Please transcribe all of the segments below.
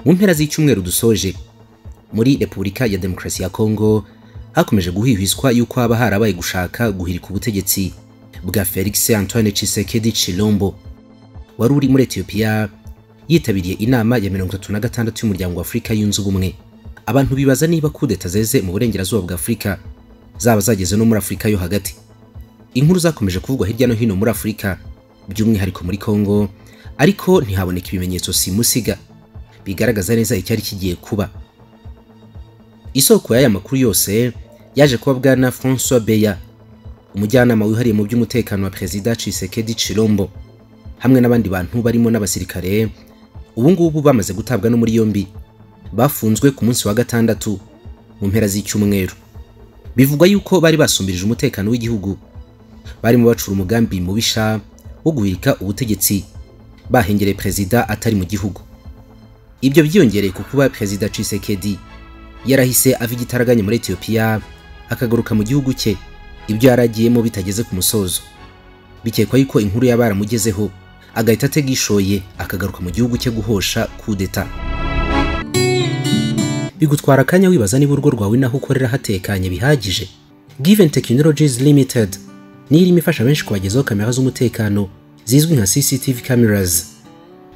mu mpera z'icyumweru dusoje muri repubulika ya demokarasi ya kongo hakomeje guhwihwiswa yuko haba harabaye gushaka guhirika ubutegetsi bwa felix antoine Tshisekedi Chilombo wari uri muri etiyopiya yitabiriye inama ya mirongo itatu na gatandatu y'umuryango w'afurika yunze ubumwe abantu bibaza niba kudeta zeze mu burengerazuba bwa afurika zaba zageze no muri afurika yo hagati inkuru zakomeje kuvugwa hirya no hino muri afurika by'umwihariko muri kongo ariko ntihaboneka ibimenyetso simusiga bigaragaza neza icyari kigiye kuba isoko y'aya makuru yose yaje kuba bwana francois beya umujyanama wihariye mu by'umutekano wa perezida Tshisekedi Chilombo hamwe n'abandi bantu barimo n'abasirikare ubu ngubu bamaze gutabwa no muri yombi bafunzwe ku munsi wa gatandatu mu mpera z'icyumweru bivugwa yuko bari basumbirije umutekano w'igihugu barimo bacura umugambi mubisha wo guhirika ubutegetsi bahengereye perezida atari mu gihugu ibyo byiyongereye ku kuba perezida Tshisekedi yarahise ava igitaraganya muri Ethiopia akagaruka mu gihugu cye ibyo yaragiyemo bitageze ku musozo bikekwa yuko inkuru yabaramugezeho agahita ategishoye akagaruka mu gihugu cye guhosha kudeta bigutwara akanya wibaza niba urugo rwawe naho ukorera hatekanye bihagije Given Technologies Limited ni irimo ifasha benshi kubagezaho kamera z'umutekano zizwi nka CCTV cameras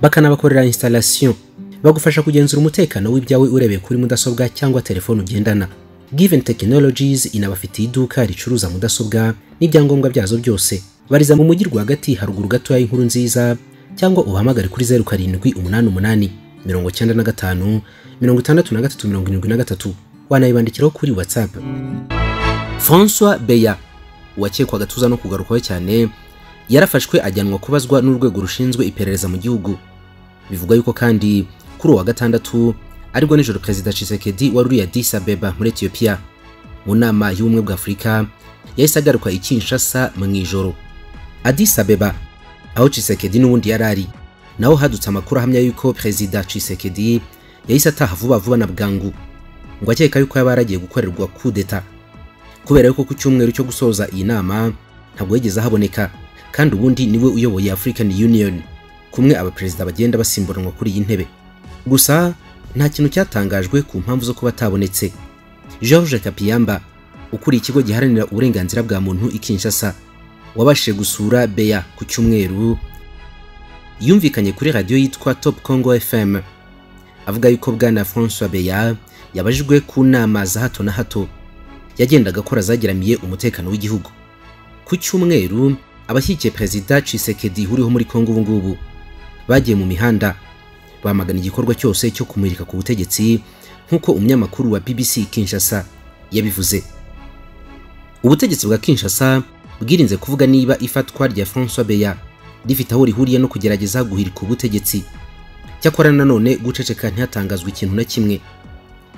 bakanabakorera installation bagufasha kugenzura umutekano w'ibyawe urebeye kuri mudasobwa cyangwa telefone ugendana Given Technologies inabafitiye iduka ricuruza mudasobwa n'ibyangombwa byazo byose bariza mu mujyi rwagati haruguru gatoya y'inkuru nziza cyangwa ubahamagare kuri zeru karindwi umunani umunani mirongo cyenda na gatanu mirongo itandatu na gatatu mirongo irindwi na gatatu wanayibandikiraho kuri WhatsApp François Beya uwakekwa agatuza no kugarukwaho cyane yarafashwe ajyanwa kubazwa n'urwego rushinzwe iperereza mu gihugu bivugwa yuko kandi kuri uwa gatandatu aribwo nijoro perezida Tshisekedi wari uriye Addis Abeba muri Ethiopia mu nama y'ubumwe bwa Afurika yahise agaruka i Kinshasa mu ijoro Addis Abeba aho Tshisekedi n'ubundi yari ari naho hadutse amakuru ahamya yuko perezida Tshisekedi yahise ataha vuba vuba na bwangu ngo akeka yuko yaba yaragiye gukorerwa kudeta kubera yuko ku cyumweru cyo gusoza iyi nama ntabwo yigeze ahaboneka kandi ubundi niwe uyoboye African Union kumwe abaperezida bagenda basimburanwa kuri iyi ntebe gusa nta kintu cyatangajwe ku mpamvu zo kuba atabonetse george kapiyamba ukuriye ikigo giharanira uburenganzira bwa muntu i kinshasa wabashije gusura beya ku cyumweru yumvikanye kuri radiyo yitwa top congo fm avuga yuko bwana francois beya yabajijwe ku nama za hato na hato yagendaga akora zageramiye umutekano w'igihugu ku cyumweru abashyigikiye perezida cisekedi uriho muri congo ubu ngubu bagiye mu mihanda bamagana igikorwa cyose cyo kumurika ku butegetsi nk'uko umunyamakuru wa BBC Kinshasa yabivuze ubutegetsi bwa Kinshasa bwirinze kuvuga niba ifatwa rya François Beya rifite aho rihuriye no kugerageza guhirika ubutegetsi cyakora nanone guceceka ntihatangazwa ikintu na kimwe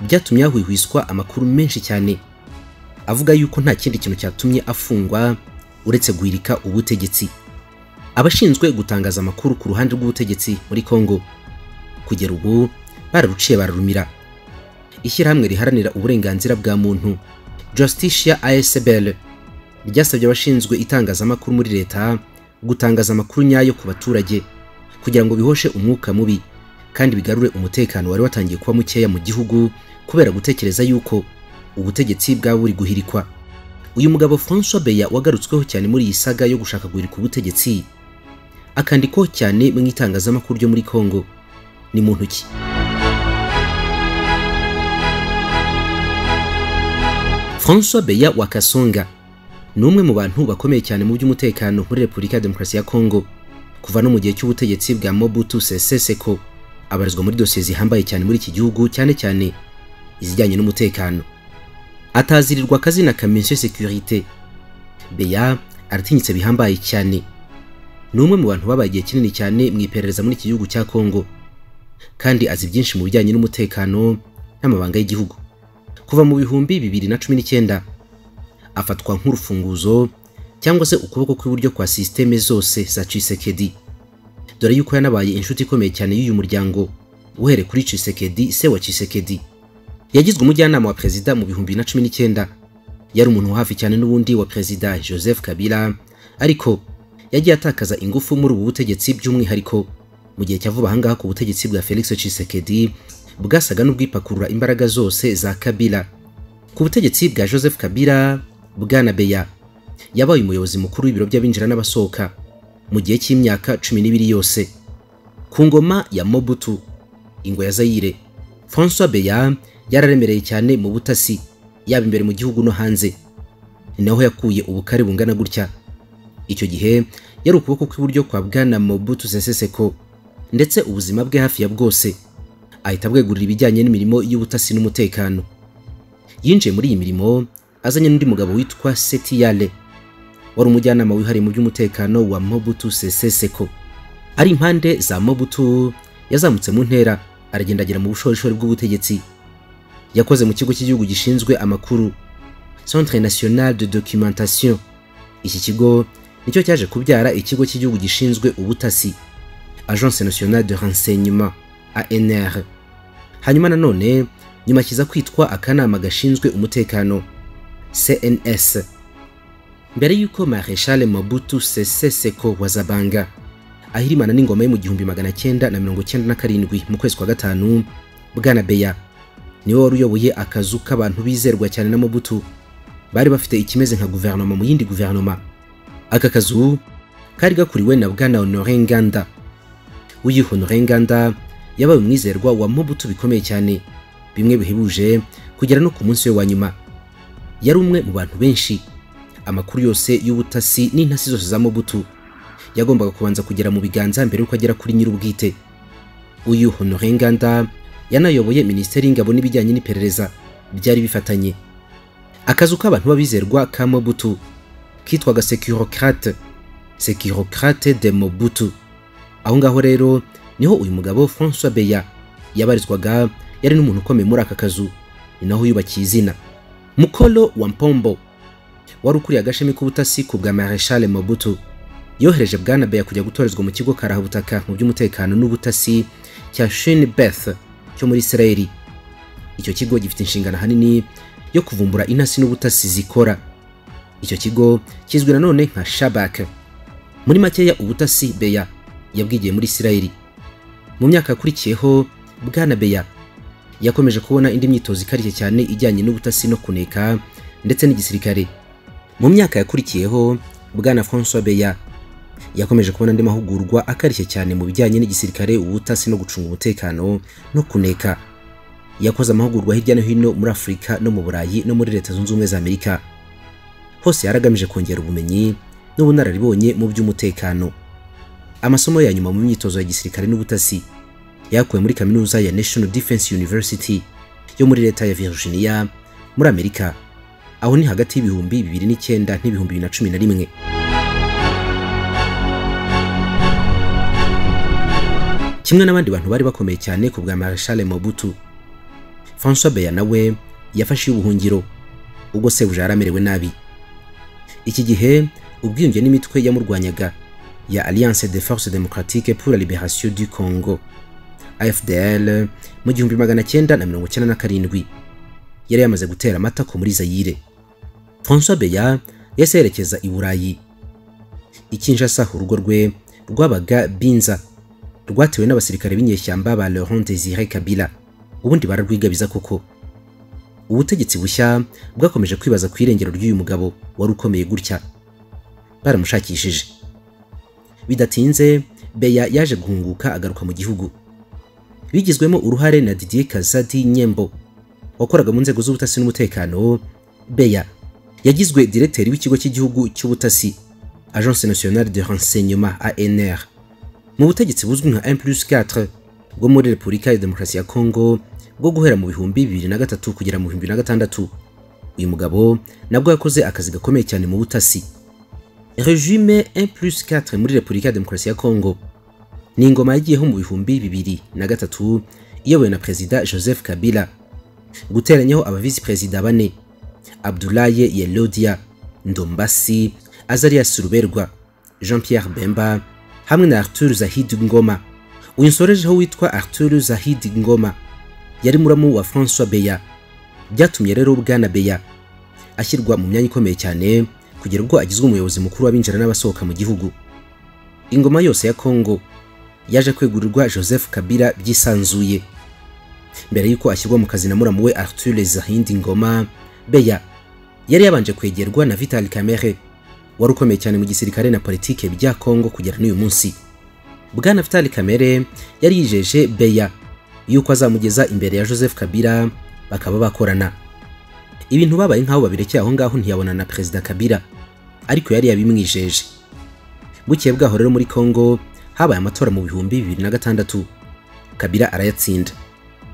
byatumye hahwihwiswa amakuru menshi cyane avuga yuko nta kindi kintu cyatumye afungwa uretse guhirika ubutegetsi abashinzwe gutangaza amakuru ku ruhande rw'ubutegetsi muri Congo kugera ubu bararuciye bararumira ishyirahamwe riharanira uburenganzira bwa muntu Justicia ASBL ryasabye abashinzwe itangazamakuru muri leta gutangaza amakuru nyayo ku baturage kugira ngo bihoshe umwuka mubi kandi bigarure umutekano wari watangiye kuba mukeya mu gihugu kubera gutekereza yuko ubutegetsi bwaba buri guhirikwa uyu mugabo François Beya wagarutsweho cyane muri iyi saga yo gushaka guhirika ubutegetsi akandikwaho cyane mu itangazamakuru ryo muri Congo ni muntu ki François Beya wa Kasonga ni umwe mu bantu bakomeye cyane mu by'umutekano muri Repubulika ya Demokarasi ya Kongo kuva no mu gihe cy'ubutegetsi bwa Mobutu Sese Seko abarizwa muri dosiye zihambaye cyane muri iki gihugu cyane cyane izijyanye n'umutekano atazirirwa akazi na Kamisyo Securite Beya aratinyitse bihambaye cyane ni umwe mu bantu babaye igihe kinini cyane mu iperereza muri iki gihugu cya Kongo kandi azi byinshi mu bijyanye n'umutekano n'amabanga y'igihugu kuva mu bihumbi bibiri na cumi n'icyenda afatwa nk'urufunguzo cyangwa se ukuboko kw'iburyo kwa sisiteme zose za Tshisekedi dore yuko yanabaye inshuti ikomeye cyane y'uyu muryango uhere kuri Tshisekedi se wa Tshisekedi yagizwe umujyanama wa perezida mu bihumbi na cumi n'icyenda yari umuntu hafi cyane n'ubundi wa perezida Joseph Kabila ariko yagiye atakaza ingufu muri ubu butegetsi by'umwihariko mu gihe cyavuba ahangaha ku butegetsi bwa Felix Tshisekedi bwasaga n'ubwipakurura imbaraga zose za Kabila ku butegetsi bwa Joseph Kabila Bwana Beya yabaye umuyobozi mukuru w'ibiro by'abinjira n'abasohoka mu gihe cy'imyaka cumi n'ibiri yose ku ngoma ya Mobutu ingwe ya Zaire François Beya yararemereye cyane mu butasi yaba imbere mu gihugu no hanze ni naho yakuye ubukare bungana gutya icyo gihe yari ukuboko kw'iburyo kwa bwana Mobutu Sese Seko ndetse ubuzima bwe hafi ya bwose ahita abwegurira ibijyanye n'imirimo y'ubutasi n'umutekano yinjiye muri iyi mirimo azanye n'undi mugabo witwa Setiyale wari umujyanama wihariye mu by'umutekano wa Mobutu Sese Seko ari impande za Mobutu yazamutse mu ntera aragendagera mu bushorishori bw'ubutegetsi yakoze mu kigo cy'igihugu gishinzwe amakuru Centre National de Documentation iki kigo nicyo cyaje kubyara ikigo cy'igihugu gishinzwe ubutasi Agence Nationale de Renseignement ANR hanyuma nanone nyuma kiza kwitwa akanama gashinzwe umutekano CNS mbere y'uko Marechal Mobutu Sese Seko wa Zabanga ahirimana n'ingoma ye mu gihumbi magana cyenda na mirongo cyenda na karindwi mu kwezi kwa gatanu Bwana Beya niwe wari uyoboye akazu k'abantu bizerwa cyane na Mobutu bari bafite ikimeze nka guverinoma mu yindi guverinoma aka kazu kari gakuriwe na bwana Honore Nganda uyu Honore Nganda yabaye umwizerwa wa Mobutu bikomeye cyane bimwe bihebuje kugera no ku munsi we wa nyuma yari umwe mu bantu benshi amakuru yose y'ubutasi n'intasi zose za Mobutu yagombaga kubanza kugera mu biganza mbere yuko agera kuri nyir'ubwite uyu Honore Nganda yanayoboye minisiteri y'ingabo n'ibijyanye n'iperereza byari bifatanye akazu k'abantu b'abizerwa ka Mobutu kitwaga Securocrate Securocrate de Mobutu aho ngaho rero niho uyu mugabo François Beya yabarizwaga yari n'umuntu ukomeye muri aka kazu ni naho yubakiye izina Mukolo wa Mpombo wari ukuriye agashami k'ubutasi ku bwa Marechal Mobutu yohereje Bwana Beya kujya gutorezwa mu kigo karahabutaka mu by'umutekano n'ubutasi cya Shin Beth cyo muri Israeli icyo kigo gifite inshingano ahanini yo kuvumbura intasi n'ubutasi zikora icyo kigo kizwi nanone nka Shabak muri makeya ubutasi Beya yabwigiye muri Isirayeli mu myaka yakurikiyeho Bwana Beya yakomeje kubona indi myitozo ikarishye cyane ijyanye n'ubutasi no kuneka ndetse n'igisirikare mu myaka yakurikiyeho Bwana François Beya yakomeje kubona andi mahugurwa akarishye cyane mu bijyanye n'igisirikare ubutasi no gucunga umutekano no kuneka yakoze amahugurwa hirya no hino muri Afurika no mu Burayi no muri Leta Zunze Ubumwe za Amerika hose yaragamije kongera ubumenyi n'ubunararibonye mu by'umutekano amasomo ya nyuma mu myitozo ya gisirikare n'ubutasi yakuwe muri kaminuza ya National Defense University yo muri leta ya Virginia muri Amerika aho ni hagati y'ibihumbi bibiri n'icyenda n'ibihumbi bibiri na cumi na rimwe kimwe n'abandi bantu bari bakomeye cyane ku bwa Marshal Mobutu François Beya nawe yafashe ubuhungiro ubwo sebuja yaramerewe nabi iki gihe ubwiyunge n'imitwe yamurwanyaga ya Alliance des Forces Démocratiques pour la Libération du Congo AFDL mu gihumbi magana cyenda na mirongo cyenda na karindwi yari yamaze gutera amatako muri Zaire François Beya yahise yerekeza i Burayi i Kinshasa urugo rwe rwabaga Binza rwatewe n'abasirikare b'inyeshyamba ba Laurent Désiré Kabila ubundi bararwigabiza koko ubutegetsi bushya bwakomeje kwibaza ku irengero ry'uyu mugabo wari ukomeye gutya baramushakishije bidatinze Beya yaje guhunguka agaruka mu gihugu bigizwemo uruhare na Didier Kazadi Nyembo wakoraga mu nzego z'ubutasi n'umutekano Beya yagizwe diregiteri w'ikigo cy'igihugu cy'ubutasi Agence Nationale de Renseignement ANR mu butegetsi buzwi nka M plus 4 bwo muri Repubulika ya Demokarasi ya Kongo bwo guhera mu bihumbi bibiri na gatatu kugera mu bihumbi na gatandatu uyu mugabo nabwo yakoze akazi gakomeye cyane mu butasi regime 1 plus 4 muri Repubulika ya Demokarasi ya Kongo ni ingoma yagiyeho mu bihumbi bibiri na gatatu iyobowe na Perezida Joseph Kabila guteranyaho abavisi perezida bane Abdoulaye Yelodia Ndombasi Azarias Ruberwa Jean-Pierre Bemba hamwe na Arthur Zahid Ngoma uyu nsorejeho witwa Arthur Zahid Ngoma yari muramu wa François Beya byatumye rero bwana Beya ashyirwa mu myanya ikomeye cyane kugera ubwo agizwe umuyobozi mukuru w'abinjira n'abasohoka mu gihugu ingoma yose ya kongo yaje kwegurirwa joseph kabila byisanzuye mbere y'uko ashyirwa mu kazi na muramu we arthur zahindi ngoma beya yari yabanje kwegerwa na vital kamere wari ukomeye cyane mu gisirikare na politike bya kongo kugera n'uyu munsi bwana vital kamere yari yijeje beya yuko azamugeza imbere ya joseph kabila bakaba bakorana ibintu babaye nk'aho babirekeye aho ngaho ntiyabona na perezida kabila ariko yari yabimwijeje bukiye bwaho rero muri kongo habaye amatora mu bihumbi bibiri na gatandatu kabila arayatsinda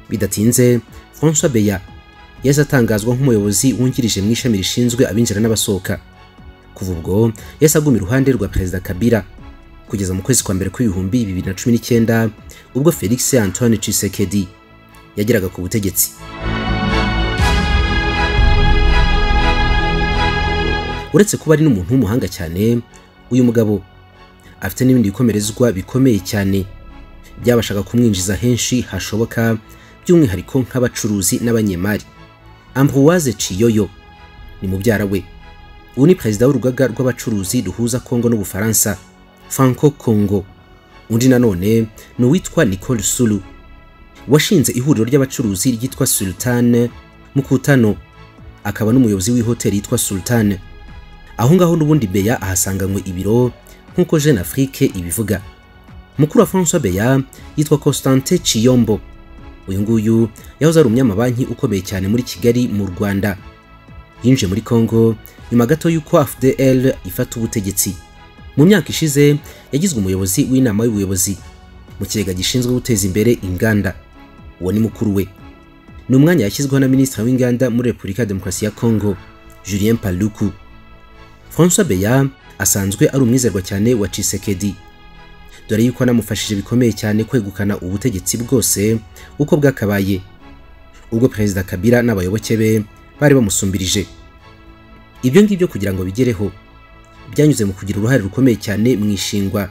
bidatinze francois beya yahise atangazwa nk'umuyobozi wungirije mu ishami rishinzwe abinjira n'abasohoka kuva ubwo yahise aguma iruhande rwa perezida kabila kugeza mu kwezi kwa mbere kw'ibihumbi bibiri na cumi n'icyenda ubwo felix antoine tshisekedi yageraga ku butegetsi uretse kuba ari n'umuntu w'umuhanga cyane uyu mugabo afite n'ibindi bikomerezwa bikomeye cyane byabashaga kumwinjiza henshi hashoboka by'umwihariko nk'abacuruzi n'abanyemari ambroise ciyoyo ni mubyara we ubu ni perezida w'urugaga rw'abacuruzi ruhuza kongo n'ubufaransa franco congo undi nanone ni uwitwa nicole sulu washinze ihuriro ry'abacuruzi ryitwa sultan mukutano akaba n'umuyobozi w'ihoteli yitwa sultan aho ngaho n'ubundi beya ahasanganywe ibiro nk'uko jeune afrique ibivuga mukuru wa francois beya yitwa constantin ciyombo uyu nguyu yahoze ari umunyamabanki ukomeye cyane muri kigali mu rwanda yinjiye muri congo nyuma gato y'uko fdl ifata ubutegetsi mu myaka ishize yagizwe umuyobozi w'inama y'ubuyobozi mu kigega gishinzwe guteza imbere inganda uwo ni mukuru we ni umwanya yashyizweho na minisitiri w'inganda muri repubulika ya demokarasi ya kongo julien paluku francois beya asanzwe ari umwizerwa cyane wa cisekedi dore yuko anamufashije bikomeye cyane kwegukana ubutegetsi bwose uko bwakabaye ubwo perezida kabila n'abayoboke be bari bamusumbirije ibyo ngibyo kugira ngo bigereho byanyuze mu kugira uruhare rukomeye cyane mu ishingwa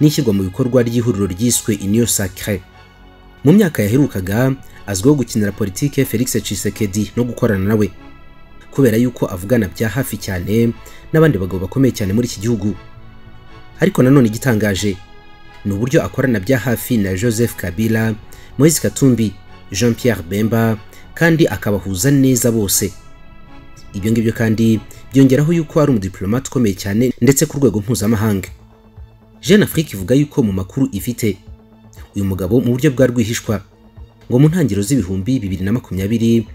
n'ishyirwa mu bikorwa ry'ihuriro ryiswe iniyo sacre mu myaka yaherukaga azwiho gukinira politike felix cisekedi no gukorana nawe kubera yuko avugana bya hafi cyane n'abandi bagabo bakomeye cyane muri iki gihugu ariko nanone igitangaje ni uburyo akorana bya hafi na joseph kabila moise katumbi jean pierre bemba kandi akabahuza neza bose ibyo ngibyo kandi byongeraho yuko ari umudiplomate ukomeye cyane ndetse ku rwego mpuzamahanga jeune afrique ivuga yuko mu makuru ifite uyu mugabo mu buryo bwa rwihishwa ngo mu ntangiriro z'ibihumbi bibiri na makumyabiri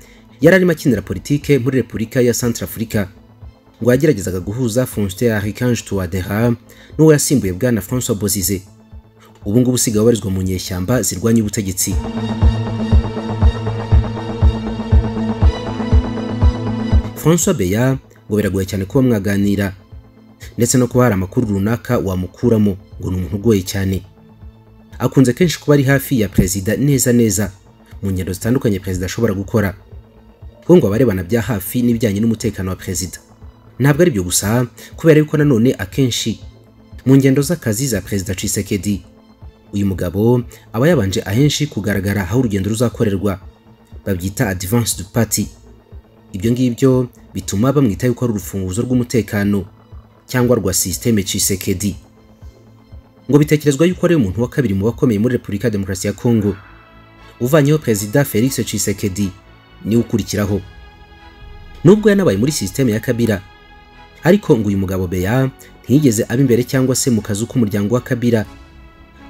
yari arimo akinira politike muri repubulika ya centre africa ngo yageragezaga guhuza fonstin arikange tuwadera n'uwo yasimbuye bwana francois bozize ubu ngubu usigaye ubarizwa mu nyeshyamba zirwanya ubutegetsi francois beya ngo biragoye cyane kuba mwaganira ndetse no kuba hari amakuru runaka wamukuramo ngo ni umuntu ugoye cyane akunze kenshi kuba ari hafi ya perezida neza neza mu ngendo zitandukanye perezida ashobora gukora kuko ngo abarebana bya hafi n'ibijyanye n'umutekano wa perezida ntabwo ari byo gusa kubera yuko nanone akenshi mu ngendo z'akazi za perezida cisekedi uyu mugabo aba yabanje ahenshi kugaragara aho urugendo ruzakorerwa babyita advance du party ibyo ngibyo bituma bamwita yuko ari urufunguzo rw'umutekano cyangwa rwa sisiteme cisekedi ngo bitekerezwa yuko ari umuntu wa kabiri mu bakomeye muri repubulika ya demokarasi ya kongo uvanyeho perezida felix cisekedi niwe ukurikiraho nubwo yanabaye muri sisiteme ya kabira ariko ngo uyu mugabo beya ntiyigeze aba imbere cyangwa se mu kazu k'umuryango wa kabira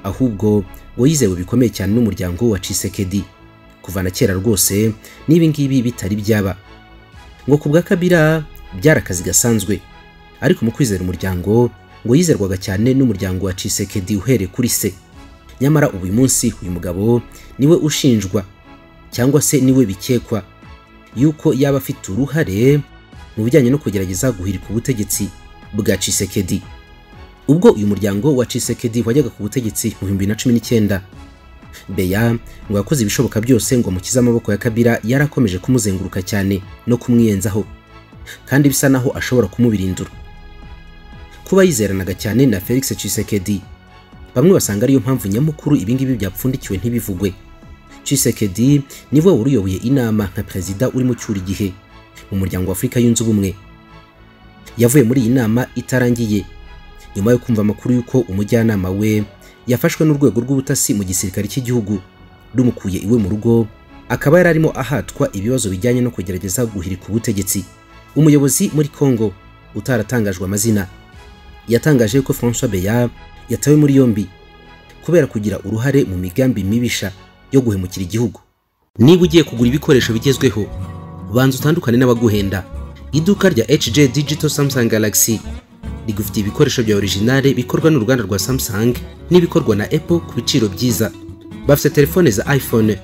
ahubwo ngo yizewe bikomeye cyane n'umuryango wa cisekedi kuva na kera rwose n'ibi ngibi bitari byaba ngo ku bwa kabira byari akazi gasanzwe ariko mu kwizera umuryango ngo yizerwaga cyane n'umuryango wa cisekedi uhereye kuri se nyamara uyu munsi uyu mugabo niwe ushinjwa cyangwa se niwe bikekwa yuko yaba afite uruhare mu bijyanye no kugerageza guhirika ubutegetsi bwa cisekedi ubwo uyu muryango wa cisekedi wajyaga ku butegetsi mu bihumbi bibiri na cumi n'icyenda beya ngo yakoze ibishoboka byose ngo amukize amaboko ya kabira yari akomeje kumuzenguruka cyane no kumwiyenzaho kandi bisa naho ashobora kumubirindura kuba yizeranaga cyane na felix cisekedi bamwe basanga ariyo mpamvu nyamukuru ibingibi byapfundikiwe ntibivugwe cisekedi niwe wari uyoboye inama nka perezida urimo ucyura igihe mu muryango wa afurika yunze ubumwe yavuye muri iyi nama itarangiye nyuma yo kumva amakuru y'uko umujyanama we yafashwe n'urwego rw'ubutasi mu gisirikare cy'igihugu rumukuye iwe mu rugo akaba yari arimo ahatwa ibibazo bijyanye no kugerageza guhirika ubutegetsi umuyobozi muri congo utaratangajwe amazina yatangaje ko francois beyard yatawe muri yombi kubera kugira uruhare mu migambi mibisha yo guhemukira igihugu niba ugiye kugura ibikoresho bigezweho banza utandukane n'abaguhenda iduka rya hj digital samsung galaxy rigufitiye ibikoresho bya originale bikorwa n'uruganda rwa samsung n'ibikorwa na apple ku biciro byiza bafite telefone za iphone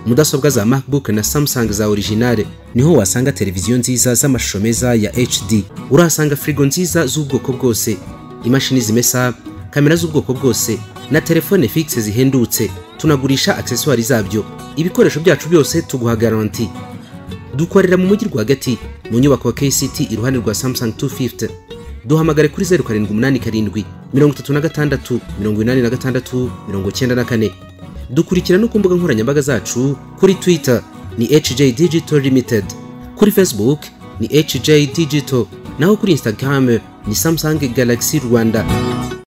mudasobwa za macbook na samsung za originale niho wasanga televiziyo nziza z'amashusho meza ya hd urahasanga firigo nziza z'ubwoko bwose imashini zimesa kamera z'ubwoko bwose na telefone fixe zihendutse tunagurisha aksesuwari zabyo ibikoresho byacu byose tuguha garanti dukorera mu mujyi rwagati mu nyubako ya kct iruhande rwa samsung 250 duhamagare kuri 0787 36 86 94 dukurikira no ku mbuga nkoranyambaga zacu kuri twitter ni hj digital limited kuri facebook ni hj digital naho kuri instagram ni samsung galaxy rwanda